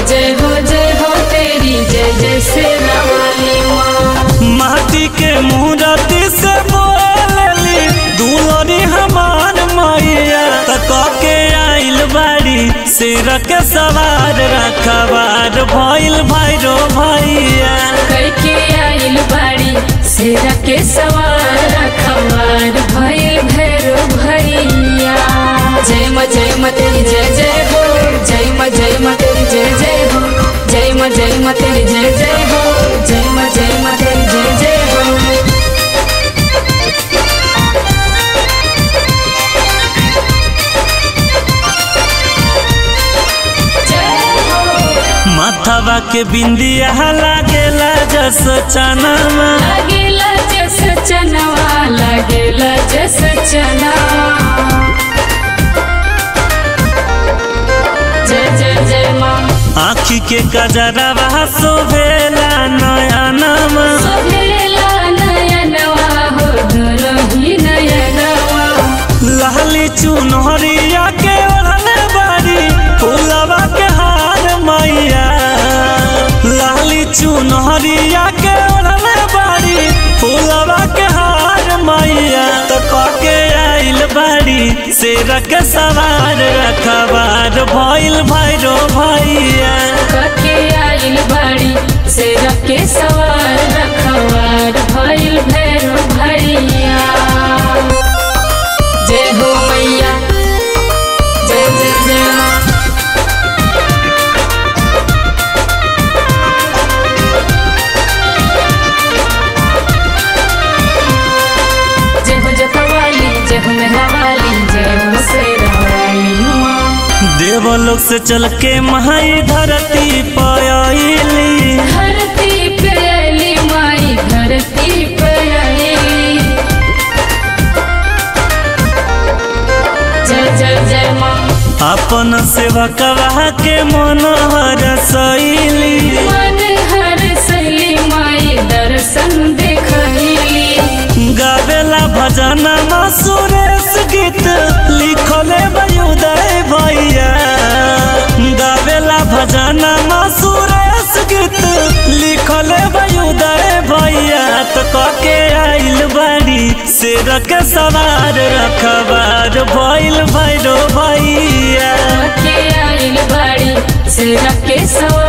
जय हो जय हो तेरी जय जय से वाली माँ माटी के मूर्ति से बोलली दुलरी हमार मैया तक के आइल बाड़ी सिर के सवार रखबार भइल भैरो भैया कई के आइल बाड़ी सेरा के सवार खबर भइल भैरो भैया जय माँ जय माँ तेरी जय जय हो जय माँ जय माँ तेरी जय जय हो जय माँ जय माँ तेरी जय जय हो जय माँ जय माँ तेरी जय जय हो माथवा के बिंदिया लागेला जस चनमा लागेला जस चनवा लागेला जस चनवा जय जय जय माँ आखी के कजरवा शोभेला नयनमा सोहेला नयनवा हो दुरही नयनवा लाली चुनहरिया के ओढ़ले बारी फूलवा के हार मैया लाली चुनहरिया के ओढ़ले बारी फूलवा के हार मैया तो के आइल बारी शेर के सवार रखबार भइल भैरो भैया कके आइल बाड़ी से रखे सवार रखवार भइल भैरो भैया जय हो मैया जय जय जय माँ जय हो जतवाली जय हो मेहरावाली जय हो शेरावाली माँ देवलोक से चल के महाई धरती पयली धरती पे अली माई धरती पे अली जय जय जय माँ अपन सेवा कवा के मनोहर शैली मन हर सैली माई दर्शन देखली गावेला भजन सुरेश गीत लिखले उदय भैया गावेला भजन सुरेश गीत लिखले उदय भैया तो कके आइल बाड़ी शेर के सवार रखबार भइल भैरो भैया के आइल बाड़ी से रखे सवार